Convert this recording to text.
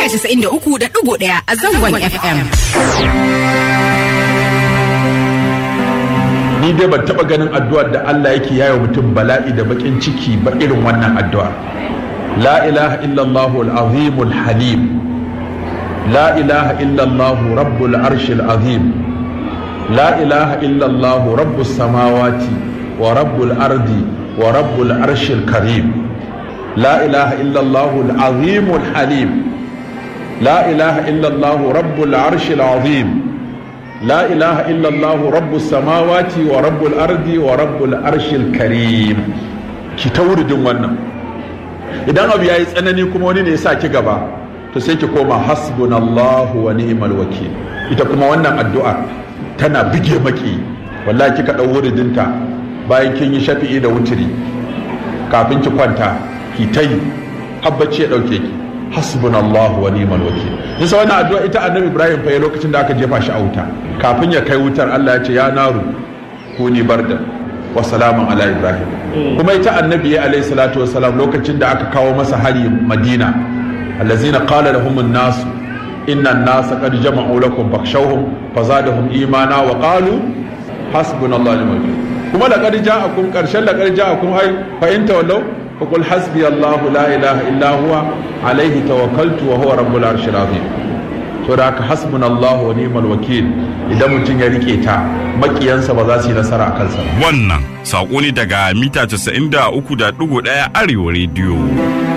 93.1 a zangon FM. ni dai ban taba ganin addu'ar da Allah yake yayo mutum bala'i da bakin ciki ba irin wannan addu'a la ilaha illallah al-azim al-halim la ilaha illallah rabbul arsh al-azim la ilaha illallah rabbus samawati wa rabbul ardi wa rabbul arsh al-karim la ilaha illallah al-azim al-halim la ilaha illallah rabbul arsh al-azim لا إله إلا الله رب السماوات ورب الأرض ورب الأرش الكريم ki ta wuridin wannan idan abu ya yi tsanani kuma wani ne ya sa ki gaba to sai ki koma hasbunallahu wa ni'mal wakil ita kuma wannan addu'a tana bige maki wallahi kika dau wuridinta bayan kin yi shafi'i da wutiri kafin ki kwanta ki ta yi habbaci ya dauke ki hasbunallahu wa ni'mal wakil nisa wannan addu'a ita annabi ibrahim fa ya lokacin da aka jefa shi a wuta kafin ya kai wutar Allah ya ce ya naru kuni barda wa salaman ala ibrahim kuma ita annabi ya alayhi salatu wassalam lokacin da aka kawo masa hari madina allazina qala lahum an-nas inna an-nasa qad jama'u lakum fakhshawhum fazadahum imana wa qalu hasbunallahu wa ni'mal wakil kuma laqad ja'akum qarshan laqad ja'akum ay fa in tawallaw فقل حسبي الله لا إله إلا هو عليه توكلت وهو رب العرش العظيم to da haka hasbunallahu wa ni'mal wakil idan mutum ya rike ta makiyansa ba za su yi nasara a kansa wannan saƙo ne daga mita 93.1 arewa rediyo